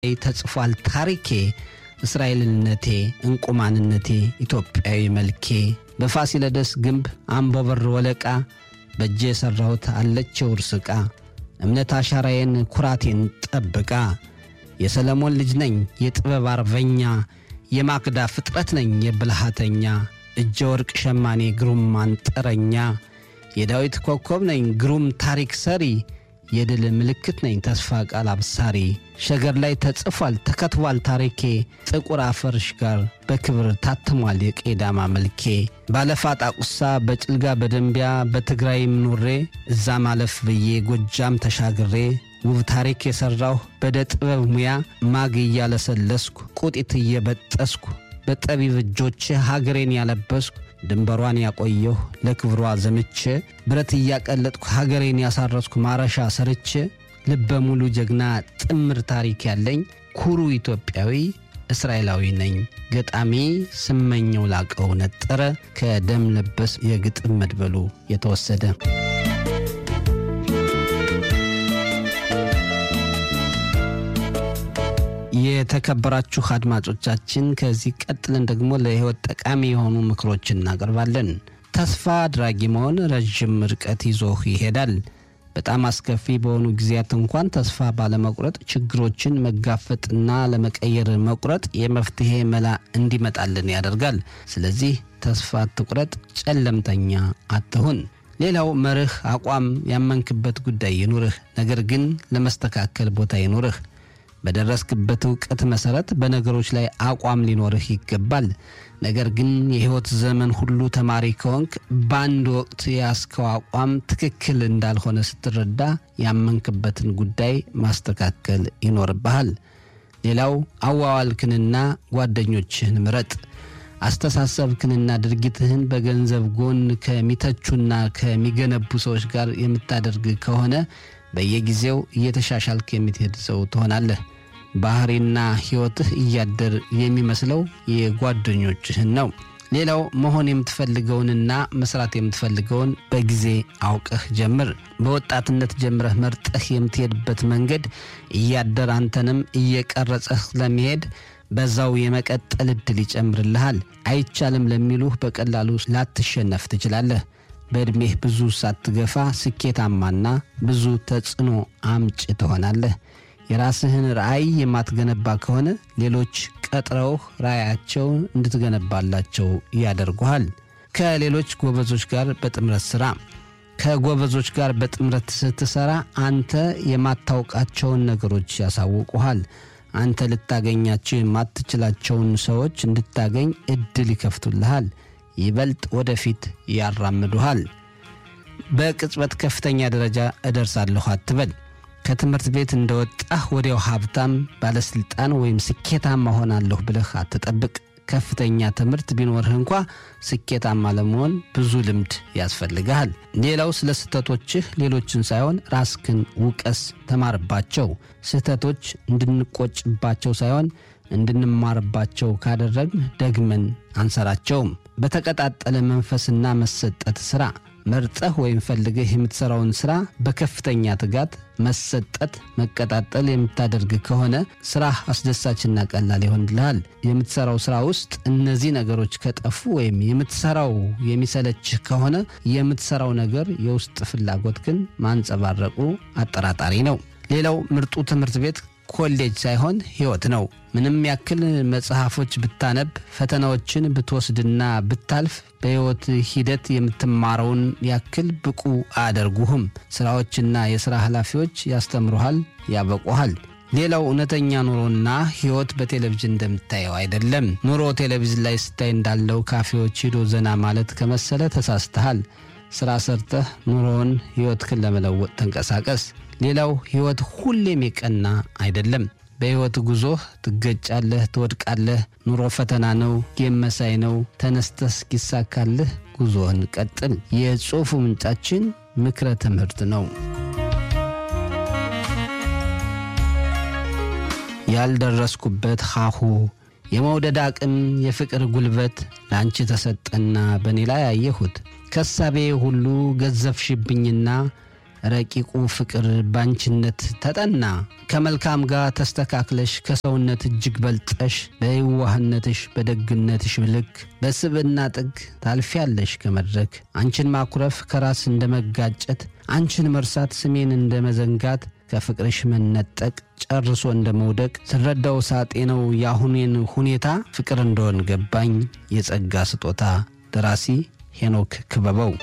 ላይ ተጽፏል ታሪኬ እስራኤልነቴ እንቁማንነቴ ኢትዮጵያዊ መልኬ በፋሲለደስ ግንብ አምቦበር ወለቃ በእጄ የሠራሁት አለችው ውርስ ዕቃ እምነት አሻራዬን ኩራቴን ጠብቃ የሰለሞን ልጅ ነኝ የጥበብ አርበኛ የማክዳ ፍጥረት ነኝ የብልሃተኛ እጀ ወርቅ ሸማኔ ግሩም አንጥረኛ የዳዊት ኮከብ ነኝ ግሩም ታሪክ ሰሪ የድል ምልክት ነኝ ተስፋ ቃል አብሳሪ ሸገር ላይ ተጽፏል ተከትቧል ታሪኬ ጥቁር አፈርሽ ጋር በክብር ታትሟል የቄዳማ መልኬ ባለፋ ጣቁሳ በጭልጋ በደንቢያ በትግራይም ኖሬ እዛ ማለፍ ብዬ ጎጃም ተሻግሬ ውብ ታሪክ የሠራሁ በደ ጥበብ ሙያ ማግ እያለሰለስኩ ቁጢት እየበጠስኩ በጠቢብ እጆቼ ሀገሬን ያለበስኩ ድንበሯን ያቆየሁ ለክብሯ ዘምቼ ብረት እያቀለጥኩ ሀገሬን ያሳረስኩ ማረሻ ሰርቼ ልበ ሙሉ ጀግና ጥምር ታሪክ ያለኝ ኩሩ ኢትዮጵያዊ እስራኤላዊ ነኝ። ገጣሚ ስመኘው ላቀው ነጠረ ከደም ለበስ የግጥም መድበሉ የተወሰደ የተከበራችሁ አድማጮቻችን ከዚህ ቀጥለን ደግሞ ለሕይወት ጠቃሚ የሆኑ ምክሮችን እናቀርባለን። ተስፋ አድራጊ መሆን ረዥም ርቀት ይዞህ ይሄዳል። በጣም አስከፊ በሆኑ ጊዜያት እንኳን ተስፋ ባለመቁረጥ ችግሮችን መጋፈጥና ለመቀየር መቁረጥ የመፍትሔ መላ እንዲመጣልን ያደርጋል። ስለዚህ ተስፋ አትቁረጥ፣ ጨለምተኛ አትሁን። ሌላው መርህ፣ አቋም፣ ያመንክበት ጉዳይ ይኑርህ። ነገር ግን ለመስተካከል ቦታ ይኑርህ። በደረስክበት እውቀት መሰረት በነገሮች ላይ አቋም ሊኖርህ ይገባል። ነገር ግን የሕይወት ዘመን ሁሉ ተማሪ ከሆንክ በአንድ ወቅት የያዝከው አቋም ትክክል እንዳልሆነ ስትረዳ ያመንክበትን ጉዳይ ማስተካከል ይኖርብሃል። ሌላው አዋዋልክንና ጓደኞችህን ምረጥ። አስተሳሰብክንና ድርጊትህን በገንዘብ ጎን ከሚተቹና ከሚገነቡ ሰዎች ጋር የምታደርግ ከሆነ በየጊዜው እየተሻሻልክ የምትሄድ ሰው ትሆናለህ። ባህሪና ሕይወትህ እያደር የሚመስለው የጓደኞችህን ነው። ሌላው መሆን የምትፈልገውንና መስራት የምትፈልገውን በጊዜ አውቀህ ጀምር። በወጣትነት ጀምረህ መርጠህ የምትሄድበት መንገድ እያደር አንተንም እየቀረጸህ ለመሄድ በዛው የመቀጠል ዕድል ይጨምርልሃል። አይቻልም ለሚሉህ በቀላሉ ላትሸነፍ ትችላለህ። በዕድሜህ ብዙ ሳትገፋ ስኬታማና ብዙ ተጽዕኖ አምጭ ትሆናለህ። የራስህን ራዕይ የማትገነባ ከሆነ ሌሎች ቀጥረውህ ራዕያቸውን እንድትገነባላቸው ያደርጉሃል። ከሌሎች ጎበዞች ጋር በጥምረት ሥራ። ከጎበዞች ጋር በጥምረት ስትሠራ አንተ የማታውቃቸውን ነገሮች ያሳውቁሃል። አንተ ልታገኛቸው የማትችላቸውን ሰዎች እንድታገኝ ዕድል ይከፍቱልሃል። ይበልጥ ወደፊት ያራምዱሃል። በቅጽበት ከፍተኛ ደረጃ እደርሳለሁ አትበል። ከትምህርት ቤት እንደወጣህ ወዲያው ሀብታም፣ ባለሥልጣን ወይም ስኬታማ ሆናለሁ ብለህ አትጠብቅ። ከፍተኛ ትምህርት ቢኖርህ እንኳ ስኬታማ ለመሆን ብዙ ልምድ ያስፈልግሃል። ሌላው ስለ ስህተቶችህ ሌሎችን ሳይሆን ራስክን ውቀስ፣ ተማርባቸው። ስህተቶች እንድንቆጭባቸው ሳይሆን እንድንማርባቸው ካደረግን ደግመን አንሰራቸውም። በተቀጣጠለ መንፈስና መሰጠት ሥራ መርጠህ ወይም ፈልገህ የምትሠራውን ሥራ በከፍተኛ ትጋት፣ መሰጠት፣ መቀጣጠል የምታደርግ ከሆነ ሥራህ አስደሳችና ቀላል ይሆንልሃል። የምትሠራው ሥራ ውስጥ እነዚህ ነገሮች ከጠፉ ወይም የምትሠራው የሚሰለችህ ከሆነ የምትሠራው ነገር የውስጥ ፍላጎትህን ማንጸባረቁ አጠራጣሪ ነው። ሌላው ምርጡ ትምህርት ቤት ኮሌጅ ሳይሆን ሕይወት ነው። ምንም ያክል መጽሐፎች ብታነብ፣ ፈተናዎችን ብትወስድና ብታልፍ በሕይወት ሂደት የምትማረውን ያክል ብቁ አያደርጉህም። ሥራዎችና የሥራ ኃላፊዎች ያስተምሩሃል፣ ያበቁሃል። ሌላው እውነተኛ ኑሮና ሕይወት በቴሌቪዥን እንደምታየው አይደለም። ኑሮ ቴሌቪዥን ላይ ስታይ እንዳለው ካፌዎች ሂዶ ዘና ማለት ከመሰለ ተሳስተሃል። ሥራ ሰርተህ ኑሮውን ሕይወትህን ለመለወጥ ተንቀሳቀስ። ሌላው ሕይወት ሁሌም የቀና አይደለም። በሕይወት ጉዞህ ትገጫለህ፣ ትወድቃለህ። ኑሮ ፈተና ነው፣ ጌም መሳይ ነው። ተነስተህ እስኪሳካልህ ጉዞህን ቀጥል። የጽሑፉ ምንጫችን ምክረ ትምህርት ነው። ያልደረስኩበት ሀሁ የመውደድ አቅም የፍቅር ጉልበት ለአንቺ ተሰጠና በእኔ ላይ አየሁት። ከሳቤ ሁሉ ገዘፍሽብኝና ረቂቁ ፍቅር ባንችነት ተጠና ከመልካም ጋር ተስተካክለሽ ከሰውነት እጅግ በልጠሽ በየዋህነትሽ በደግነትሽ ልክ በስብዕና ጥግ ታልፊያለሽ ከመድረክ አንቺን ማኩረፍ ከራስ እንደ መጋጨት አንቺን መርሳት ስሜን እንደ መዘንጋት ከፍቅርሽ መነጠቅ ጨርሶ እንደ መውደቅ ስረዳው ሳጤ ነው የአሁኔን ሁኔታ ፍቅር እንደሆን ገባኝ የጸጋ ስጦታ ደራሲ ሄኖክ ክበበው